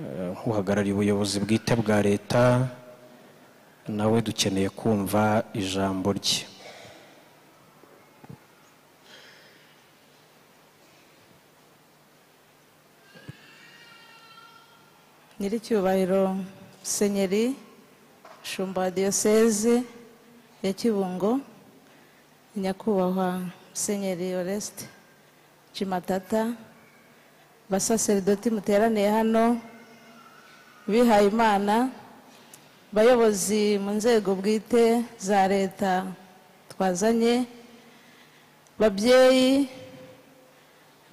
eh, uhagarariye ubuyobozi bwite bwa leta nawe dukeneye kumva ijambo rye nyiricyubahiro senyeri shumba wa diyoseze ya kibungo nyakubahwa senyeri oresite cimatata basaseridoti muteraniye hano bihaye imana bayobozi mu nzego bwite za leta twazanye babyeyi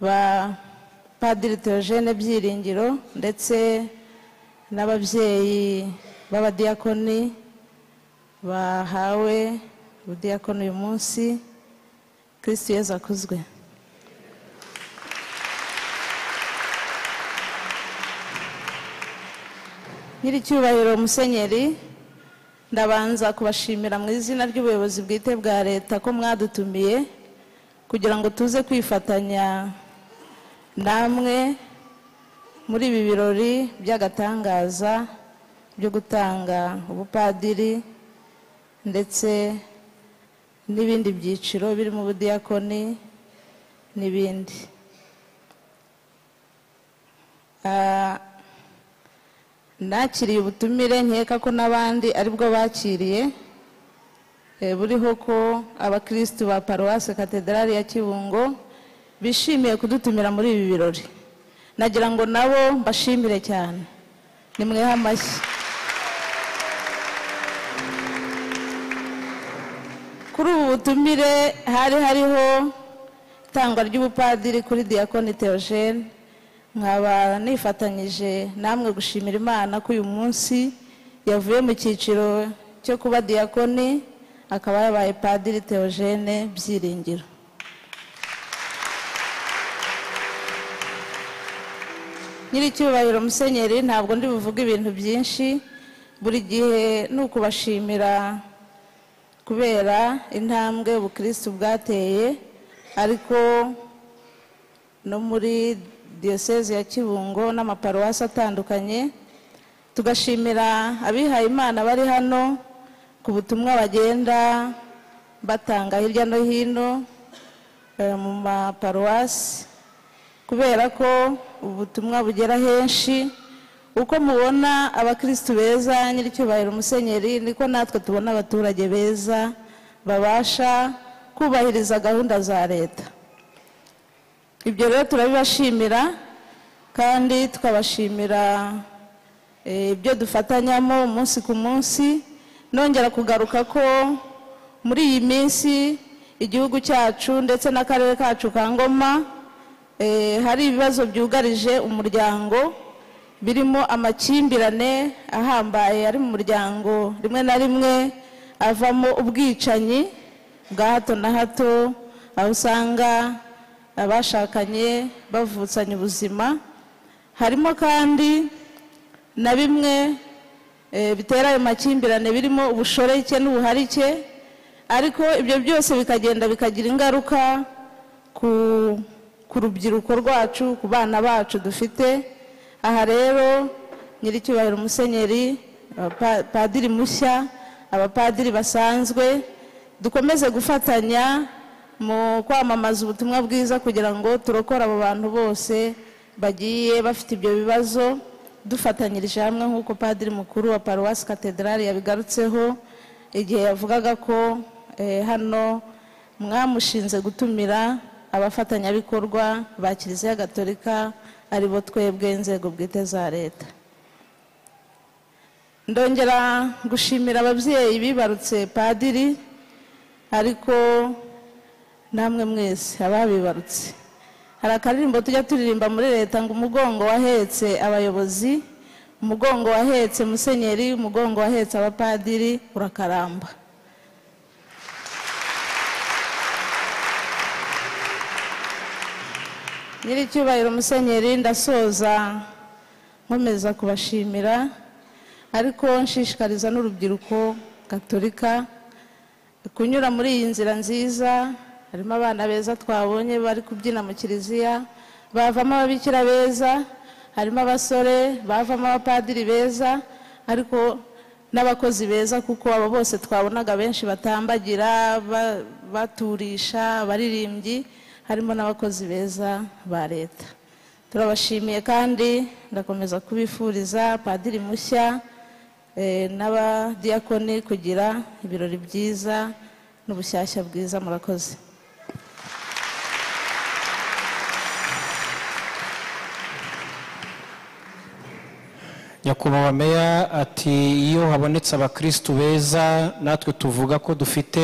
ba padiri Theogene byiringiro ndetse n'ababyeyi b'abadiyakoni bahawe ubudiyakoni uyu munsi kirisitu yezu akuzwe nyiricyubahiro musenyeri ndabanza kubashimira mu izina ry'ubuyobozi bwite bwa leta ko mwadutumiye kugira ngo tuze kwifatanya namwe muri ibi birori by'agatangaza byo gutanga ubupadiri ndetse n'ibindi byiciro birimo ubudiyakoni n'ibindi Ah, nakiriye ubutumire nkeka ko n'abandi aribwo bakiriye Eh, buriho ko abakirisitu ba paruwasi katedrali ya kibungo bishimiye kudutumira muri ibi birori nagira ngo nabo mbashimire cyane nimweho amashyi kuri ubu butumire hari hariho itangwa ry'ubupadiri kuri diyakoni Theogene nkaba nifatanyije namwe gushimira imana ko uyu munsi yavuye mu cyiciro cyo kuba diyakoni akaba yabaye padiri Theogene byiringiro nyiricyubahiro musenyeri ntabwo ndi buvuge ibintu byinshi buri gihe ni ukubashimira kubera intambwe ubukirisitu bwateye ariko no muri diyoseze ya kibungo n'amaparuwasi atandukanye tugashimira abihaye imana bari hano ku butumwa bagenda batanga hirya no hino eh, mu maparuwasi kubera ko ubutumwa bugera henshi uko mubona abakirisitu beza nyiricyubahiro umusenyeri niko natwe tubona abaturage beza babasha kubahiriza gahunda za leta ibyo rero turabibashimira kandi tukabashimira eh, ibyo dufatanyamo umunsi ku munsi nongera kugaruka ko muri iyi minsi igihugu cyacu ndetse n'akarere kacu ka ngoma eh, hari ibibazo byugarije umuryango birimo amakimbirane ahambaye ari mu muryango rimwe na rimwe avamo ubwicanyi bwa hato na hato aho usanga abashakanye bavutsanya ubuzima harimo kandi na bimwe eh, bitera ayo makimbirane birimo ubushoreke n'ubuharike ariko ibyo byose bikagenda bikagira ingaruka ku ku rubyiruko rwacu ku bana bacu dufite aha rero nyiricyubahiro umusenyeri abapa- padiri mushya abapadiri basanzwe dukomeze gufatanya mu kwamamaza ubutumwa bwiza kugira ngo turokore abo bantu bose bagiye bafite ibyo bibazo dufatanyirije hamwe nk'uko padiri mukuru wa paruwasi katedrali yabigarutseho igihe yavugaga ko eh, hano mwamushinze gutumira abafatanyabikorwa ba kiliziya gatolika aribo twebwe inzego bwite za leta ndongera gushimira ababyeyi bibarutse padiri ariko namwe mwese ababibarutse hari akaririmbo tujya turirimba muri leta ngo umugongo wahetse abayobozi umugongo wahetse musenyeri umugongo wahetse abapadiri urakaramba nyiricyubahiro musenyeri ndasoza nkomeza kubashimira ariko nshishikariza n'urubyiruko gaturika kunyura muri iyi nzira nziza harimo abana beza twabonye bari kubyina mu kiliziya bavamo ababikira beza harimo abasore bavamo abapadiri beza ariko n'abakozi beza kuko abo bose twabonaga benshi batambagira ba- baturisha abaririmbyi harimo n'abakozi beza ba leta turabashimiye kandi ndakomeza kubifuriza padiri mushya eh, n'abadiyakoni kugira ibirori byiza n'ubushyashya bwiza murakoze nyakubahwa meya ati iyo habonetse abakirisitu beza natwe tuvuga ko dufite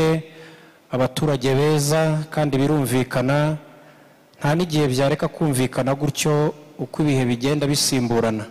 abaturage beza kandi birumvikana nta n'igihe byareka kumvikana gutyo uko ibihe bigenda bisimburana